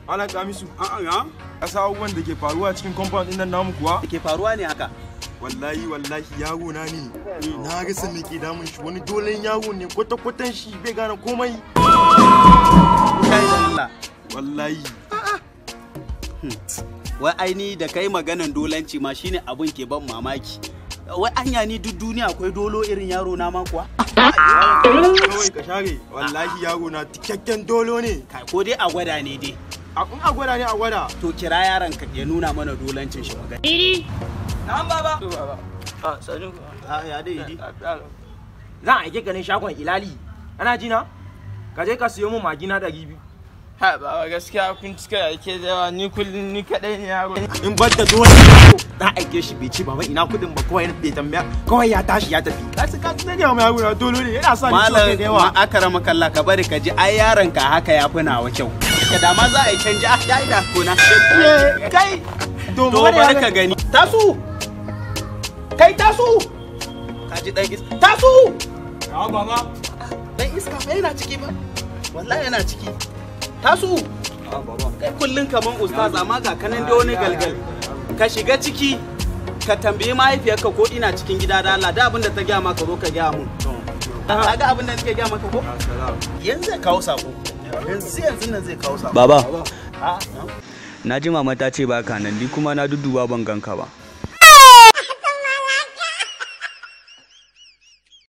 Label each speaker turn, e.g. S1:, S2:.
S1: Malam Kamisu,
S2: A'a ya?
S1: ka sa abubuwan da ke faruwa cikin compound ɗin nan namu kuwa?
S2: Da ke faruwa ne haka?
S1: Wallahi wallahi yaro na ne. Na rasa me ke damun shi wani dolen yaro ne kwata kwatan shi bai gane komai.
S2: Kai da Allah.
S1: Wallahi.
S2: Wai aini da kai maganan dolanci ma shine abun ke ban mamaki. Wai anya ni duk duniya akwai dolo irin yaro na ma kuwa?
S1: Kawai ka share. Wallahi yaro na cikakken dolo ne.
S2: Kai ko dai a gwada ne dai.
S1: A in a gwada ne a gwada.
S2: To kira yaron ka ya nuna mana dolancin shi magana.
S3: Na'am baba.
S4: a sanu
S2: Ah ya dai idi.
S3: Zan aike ka ne shagon Ilali. Ana ji na? Ka je ka siyo min magina ɗari biyu.
S4: ha baba gaskiya kun cika yake da yawa ni kullum ni kadai ne yaro
S3: In bar da dole za a aike shi bai ci baba ina kudin ba kawai bai tambaya kawai ya tashi ya tafi. Ka su ka su ne ma yaro na dolo ne yana sa ni ciwon kai da
S2: Malam ma
S3: yawa.
S2: akara makalla ka bari ka ji ai yaron ka haka ya fi nawa kyau. Ka da ma za a yi canji ah ya yi da kona.
S3: Eh, Kai to
S2: To
S3: bari
S2: bari ka gani. Tasu! Kai tasu! Ka ji dan iska. Tasu!
S3: Ya baba.
S2: Dan iska fa yana ciki ba. Wallahi yana ciki. Tasu! Kai kullun kaman ustaz amma ga kanan da wani galgal. Ka shiga ciki ka tambayi mahaifiyarka ko ina cikin gida da Allah da abin da ta gaya maka zo ka gaya mun. Ka ga abin da nake gaya maka ko? Yanzu zai kawo sako. Yanzu yanzu nan zai kawo sako.
S5: Baba,
S2: Ah,
S5: na ji mama ta ce baka nan, ni kuma na dudduba ban ganka ba.